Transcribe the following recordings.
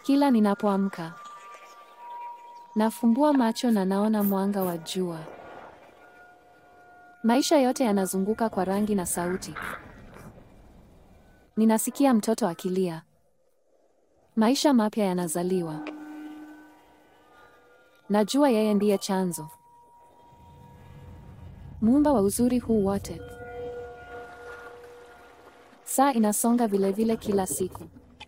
Kila ninapoamka, nafumbua macho na naona mwanga wa jua. Maisha yote yanazunguka kwa rangi na sauti. Ninasikia mtoto akilia. Maisha mapya yanazaliwa. Najua yeye ndiye chanzo, muumba wa uzuri huu wote. Saa inasonga vilevile kila siku,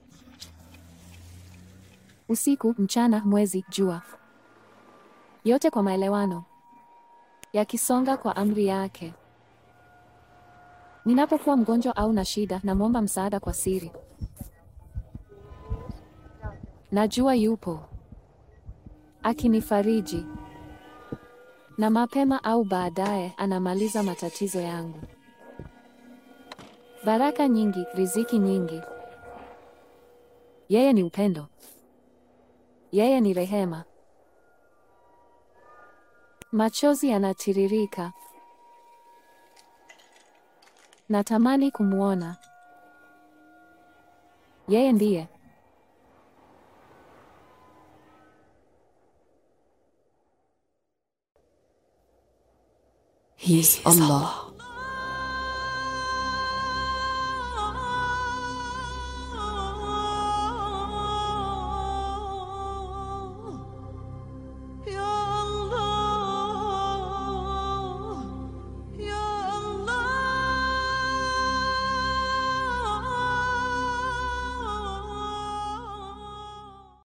usiku, mchana, mwezi, jua, yote kwa maelewano, yakisonga kwa amri yake. Ninapokuwa mgonjwa au na shida, namwomba msaada kwa siri. Najua yupo akinifariji, na mapema au baadaye anamaliza matatizo yangu. Baraka nyingi, riziki nyingi. Yeye ni upendo, yeye ni rehema. Machozi yanatiririka, natamani kumwona. Yeye ndiye He is Allah.